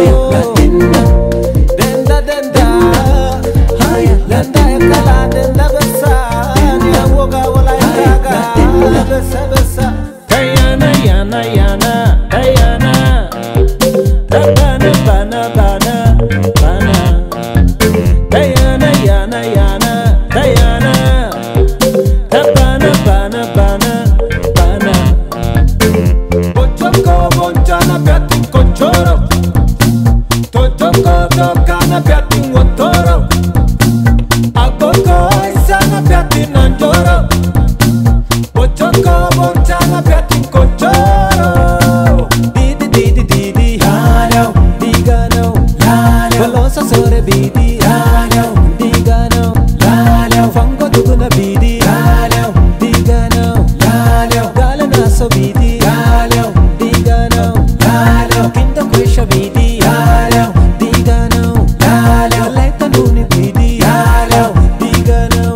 Denda denda Denda ekala denda besa Nyawoga wala itaga Besa besa Kayana yana yana Kayana Bana bana bana bana Kayana yana yana Kayana Bana bana bana bana Bochoko bonchana piatti conchoro Tochoko tokana piatti wotoro Akoko isana piatti nanjoro Bochoko bonchana piatti conchoro Didi didi didi Lano Digano Lano Balosa sore bidi Lano Digano Lano Fango duguna bidi Lano Digano Lano Galana so bidi Lano Digano Lano Kinda kwesha bidi Lano Digano Lano Leta nuni bidi Lano Digano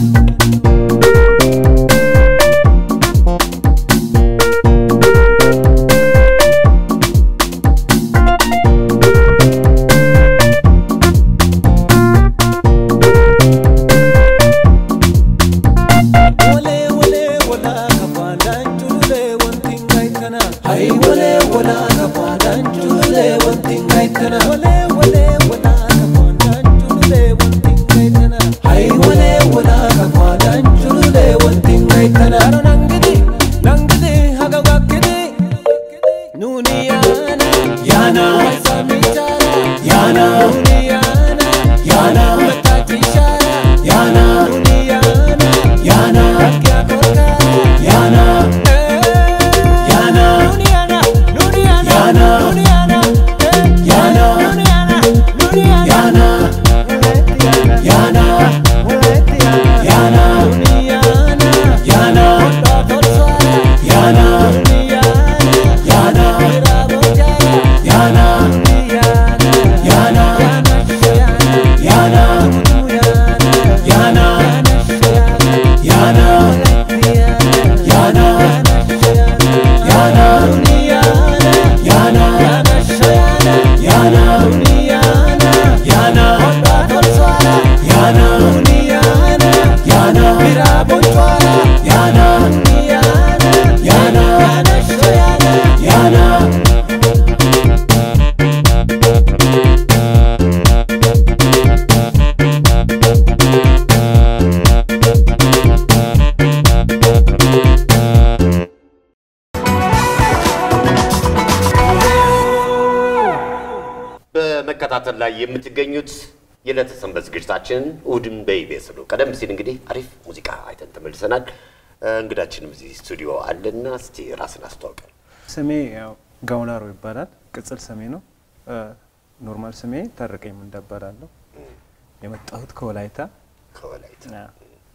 Wale wale wala kafadan julule wanti ngai kana Hai wale wala kafadan julule wanti ngai kana Wale wale wala kafadan julule wanti ngai kana Hai wale wala kafadan julule wanti ngai kana Aro nangidi nangidi haga wakidi Nuni yana yana Samichara yana Nuni yana yana Matachishara yana Nuni yana yana Kakya koka yana yana Nuni yana Nuni yana yana Nuni yana yana Nuni yana Nuni yana yana yana yana Nuni yana yana yana Nuni yana yana yana yana yana yana yana yana በመከታተል ላይ የምትገኙት የዕለተ ሰንበት ዝግጅታችንን እሑድን በኢቢኤስ ነው። ቀደም ሲል እንግዲህ አሪፍ ሙዚቃ አይተን ተመልሰናል። እ፣ እንግዳችንም እዚህ ስቱዲዮ አለና እስቲ ራስን አስተዋውቀን። ስሜ ያው ጋውላሮ ይባላል። ቅጽል ስሜ ነው። ኖርማል ስሜ ታረቀኝ ምንዳ እባላለሁ። የመጣሁት ከወላይታ። ከወላይታ ያ፣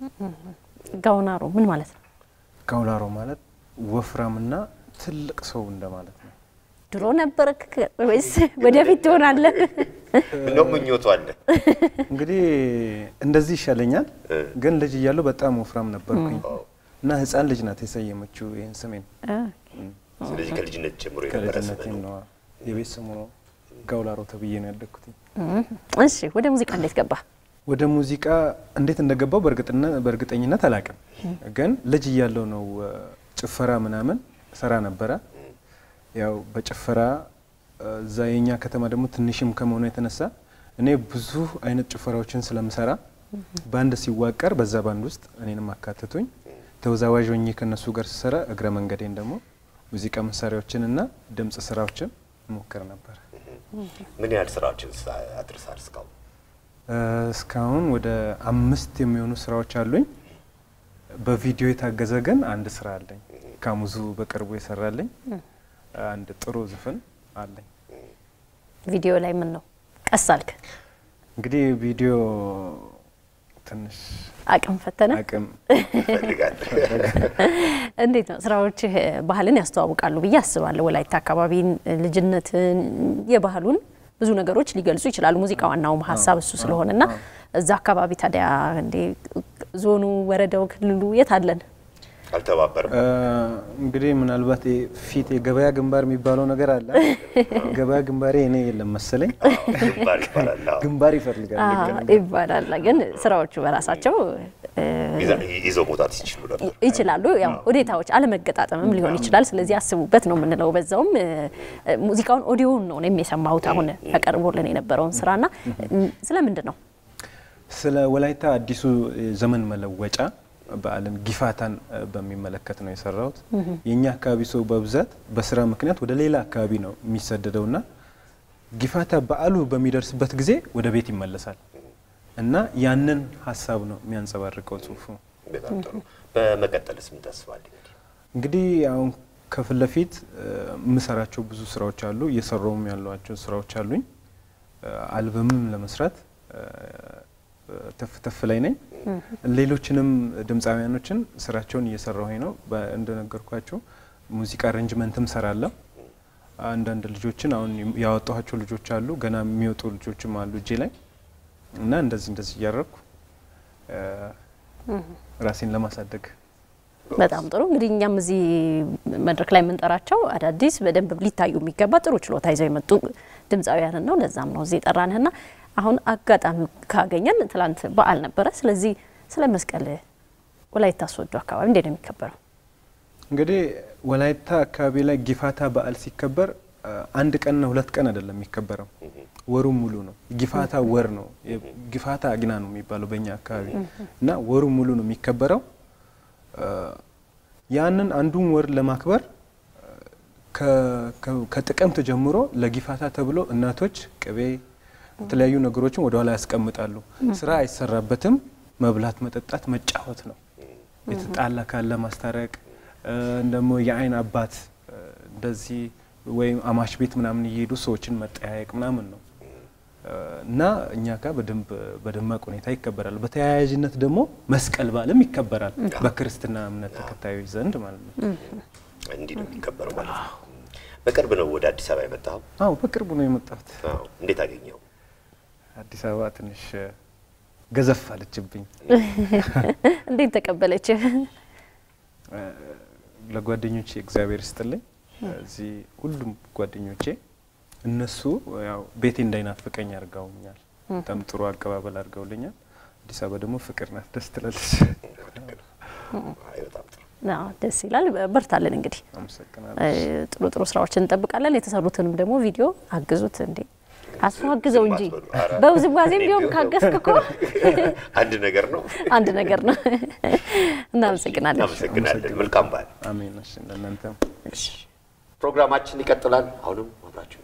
ጋውናሮ ምን ማለት ነው? ጋውላሮ ማለት ወፍራምና ትልቅ ሰው እንደማለት ነው። ድሮ ነበርክ ወይስ ወደፊት ትሆናለህ? ነው ምኞቱ አለ። እንግዲህ እንደዚህ ይሻለኛል፣ እ። ግን ልጅ እያለሁ በጣም ወፍራም ነበርኩኝ እና ህፃን ልጅ ናት የሰየመችው ይህን ስሜን። ስለዚህ ከልጅነት ጀምሮ የነበረ ስም ከልጅነቴም ነው። ነው የቤት ስሙ ነው። ጋውላሮ ተብዬ ነው ያደግኩት። እሺ፣ ወደ ሙዚቃ እንዴት ገባ? ወደ ሙዚቃ እንዴት እንደገባው በእርግጥነ- በእርግጠኝነት አላውቅም፣ ግን ልጅ እያለሁ ነው እ፣ ጭፈራ ምናምን ሰራ ነበረ። ያው በጭፈራ እ፣ እዛ የኛ ከተማ ደግሞ ትንሽም ከመሆኑ የተነሳ እኔ ብዙ አይነት ጭፈራዎችን ስለምሰራ ባንድ ሲዋቀር በዛ ባንድ ውስጥ እኔንም አካተቱኝ። ተወዛዋዥ ሆኜ ከነሱ ጋር ስሰራ እግረ መንገዴን ደግሞ ሙዚቃ መሳሪያዎችን እና ድምፅ ስራዎችን ሞክር ነበር። ምን ያህል ስራዎችን ሳ- አድርሳል እስካሁን? እ፣ እስካሁን ወደ አምስት የሚሆኑ ስራዎች አሉኝ። በቪዲዮ የታገዘ ግን አንድ ስራ አለኝ። ካሙዙ በቅርቡ የሰራልኝ አንድ ጥሩ ዝፍን አለኝ። ቪዲዮ ላይ ምን ነው ቀስ አልክ? እንግዲህ ቪዲዮ ትንሽ አቅም ፈተነ? አቅም ይፈልጋል። እንዴት ነው ስራዎችህ ባህልን ያስተዋውቃሉ ብዬ አስባለሁ። ወላይታ አካባቢን፣ ልጅነትን፣ የባህሉን ብዙ ነገሮች ሊገልጹ ይችላሉ። ሙዚቃ ዋናውም ሀሳብ እሱ ስለሆነና እዛ አካባቢ ታዲያ እንዴ ዞኑ፣ ወረዳው፣ ክልሉ የት አለን? አልተባበርም። እ፣ እንግዲህ ምናልባት ይሄ ፊት የገበያ ግንባር የሚባለው ነገር አለ። ገበያ ግንባሬ እኔ የለም መሰለኝ። ግንባር ይባላል። አዎ። ግንባር ይፈልጋል። አዎ፣ ይባላል። ግን ስራዎቹ በራሳቸው እ፣ ይዘ- ይዘው መውጣት ይችሉ ነበር። ይችላሉ። ያው ሁኔታዎች አለመገጣጠምም ሊሆን ይችላል። ስለዚህ አስቡበት ነው የምንለው። በዛውም እ፣ እ፣ ሙዚቃውን ኦዲዮውን ነው እኔም የሰማሁት አሁን ተቀርቦልን የነበረውን ስራና እ፣ ስለምንድን ነው ስለ ወላይታ አዲሱ ዘመን መለወጫ በዓልን ጊፋታን እ፣ በሚመለከት ነው የሰራሁት። የእኛ አካባቢ ሰው በብዛት በስራ ምክንያት ወደ ሌላ አካባቢ ነው የሚሰደደውና ጊፋታ በዓሉ በሚደርስበት ጊዜ ወደ ቤት ይመለሳል እና ያንን ሀሳብ ነው የሚያንጸባርቀው ጽሁፉ። በጣም ጥሩ። በመቀጠልስ ምን ተስፋ አለ? እንግዲህ እንግዲህ አሁን ከፊት ለፊት እ፣ የምሰራቸው ብዙ ስራዎች አሉ። እየሰራውም ያሏቸው ስራዎች አሉኝ። እ፣ አልበምም ለመስራት እ፣ ተፍ ተፍ ላይ ነኝ። ሌሎችንም ድምፃውያኖችን ስራቸውን እየሰራሁኝ ነው። በ- እንደነገርኳቸው ሙዚቃ አሬንጅመንትም ሰራለሁ። አንዳንድ ልጆችን አሁን ያወጣኋቸው ልጆች አሉ፣ ገና የሚወጡ ልጆችም አሉ እጄ ላይ እና እንደዚህ እንደዚህ እያደረኩ እ፣ ራሴን ለማሳደግ በጣም ጥሩ እንግዲህ እኛም እዚህ መድረክ ላይ የምንጠራቸው አዳዲስ በደንብ ሊታዩ የሚገባ ጥሩ ችሎታ ይዘው የመጡ ድምፃውያንን ነው። ለዛም ነው እዚህ የጠራንህና አሁን አጋጣሚ ካገኘን ትላንት በዓል ነበረ። ስለዚህ ስለ መስቀል ወላይታ ሶዶ አካባቢ እንዴት ነው የሚከበረው? እንግዲህ ወላይታ አካባቢ ላይ ጊፋታ በዓል ሲከበር አ፣ አንድ ቀንና ሁለት ቀን አይደለም የሚከበረው፣ ወሩ ሙሉ ነው። ጊፋታ ወር ነው። ጊፋታ አግና ነው የሚባለው በእኛ አካባቢ እና ወሩ ሙሉ ነው የሚከበረው። አ፣ ያንን አንዱን ወር ለማክበር አ፣ ከ- ከ- ከጥቅምት ጀምሮ ለጊፋታ ተብሎ እናቶች ቅቤ፣ የተለያዩ ነገሮችን ወደ ኋላ ያስቀምጣሉ። ስራ አይሰራበትም። መብላት፣ መጠጣት፣ መጫወት ነው። የተጣላ ካለ ማስታረቅ እ፣ ደግሞ የአይን አባት እ፣ እንደዚህ ወይም አማሽ ቤት ምናምን እየሄዱ ሰዎችን መጠያየቅ ምናምን ነው እ፣ እና እኛ ጋር በደንብ በደማቅ ሁኔታ ይከበራል። በተያያዥነት ደግሞ መስቀል በዓልም ይከበራል በክርስትና እምነት ተከታዮች ዘንድ ማለት ነው። እንዲህ ነው የሚከበረው ማለት ነው። በቅርብ ነው ወደ አዲስ አበባ የመጣኸው? አዎ በቅርቡ ነው የመጣሁት። አዎ። እንዴት አገኘው? አዲስ አበባ ትንሽ እ፣ ገዘፍ አለችብኝ። እንዴት ተቀበለችህ? እ፣ ለጓደኞቼ እግዚአብሔር ይስጥልኝ። እዚህ ሁሉም ጓደኞቼ እነሱ ያው ቤቴ እንዳይናፍቀኝ አድርገውኛል። በጣም ጥሩ አቀባበል አድርገውልኛል። አዲስ አበባ ደግሞ ፍቅር ናት፣ ደስ ትላለች። አይ በጣም ጥሩ። አዎ፣ ደስ ይላል። በርታለን እንግዲህ አመሰግናለሁ። እ፣ ጥሩ ጥሩ ስራዎችን እንጠብቃለን። የተሰሩትንም ደግሞ ቪዲዮ አግዙት እንዴ አስፎ አግዘው እንጂ ዝም አትበሉ። ኧረ፣ በውዝዋዜም ቢሆን እንዲሁ። ካገዝክ እኮ አንድ ነገር ነው። አንድ ነገር ነው። እናመሰግናለን። እናመሰግናለን። መልካም በዓል። አሜን። እሺ ለእናንተም ፕሮግራማችን ይቀጥላል። አሁንም አብራችሁ